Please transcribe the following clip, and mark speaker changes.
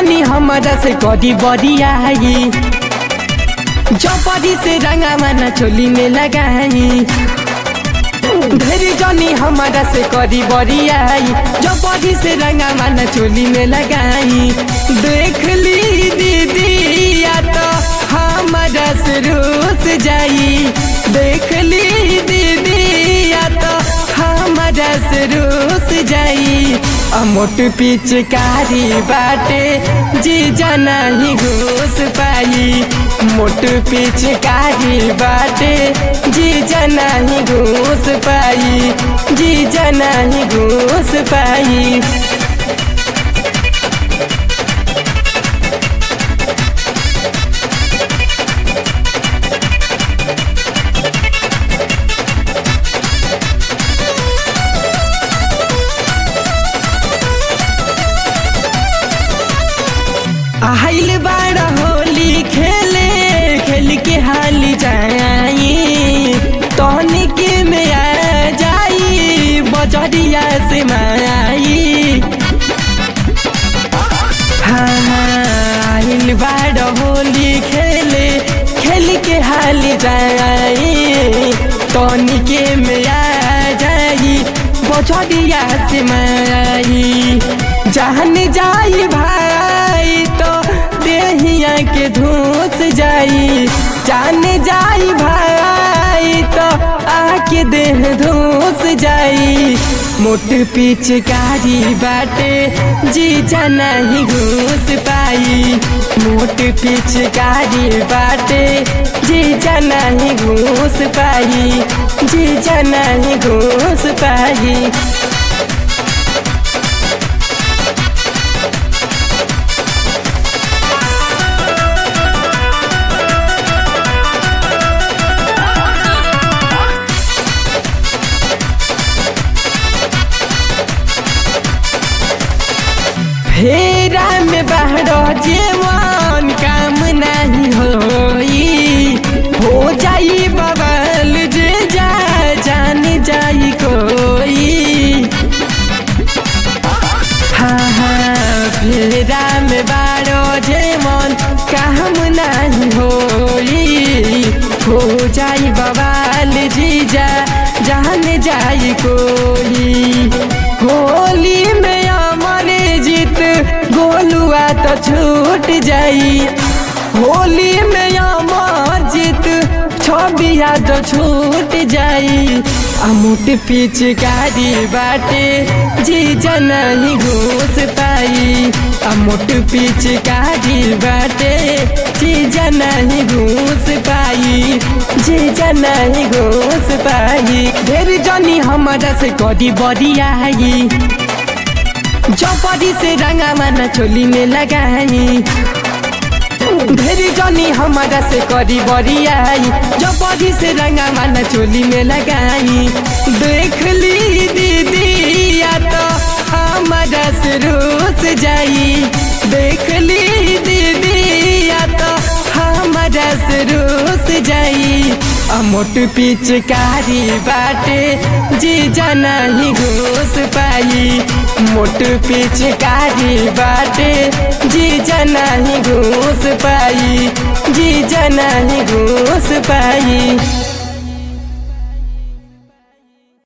Speaker 1: जनी हमारा से कदी बरियाई जबरी से रंगा माना चोली में लगाई ढेर जनी हमारा से कदी बरियाई जबरी से रंगा माना चोली में लगाई देख ली दीदी या तो हमारा से रूस जाई देख ली दीदी या तो हमारा से रूस जाई अमोट पिचकारी बाटे जी जना ही घूस पाई मोट पिचकारी बाटे जी जना ही घूस पाई जी जना ही घूस पाई आइल बाड़ा होली खेले खेल के हाल जाई तहनी के में आ जाई बजरिया से माई हाँ हाँ आइल बाड़ा होली खेले खेल के हाल जाई तहनी के में आ जाई बजरिया से माई जान जाई भाई तो देहिया के धूस जाई जान जाई भाई तो आके देह धूस जाई मोट पिचकारी बाटे जी जाना ही घूस पाई मोट पिचकारी बाटे जी जाना ही घूस पाई जी जाना ही घूस पाई फेरा में बहरो जेवन काम नहीं होई हो जाई बबल जे जा जान जाई कोई हाँ हाँ फेरा में बारो जेवन काम नहीं होई हो जाई बवाल जीजा जान जाई कोई होली में अमर जीत गोलुआ तो छूट जाई होली में अमर जीत छबिया तो छूट जाई अमुट पिचकारी बाटे जी जना ही घूस पाई अमुट पिचकारी बाटे जी जना ही घूस पाई जी जना ही घूस पाई ढेर जनी हमारा से कदी बरियाई जबरी से रंगा माना चोली में लगाई ढेर जनी हमारा से करी बरियाई जबरी से रंगा माना चोली में लगाई देख ली दीदी या तो हमारा से रूस जाई देख ली दीदी या तो हमारा से रूस जाई अमोट पिचकारी बाटे जी जना ही घूस पाई मोट पिचकारी बाटे जी जना ही घूस पाई जी जना ही घूस पाई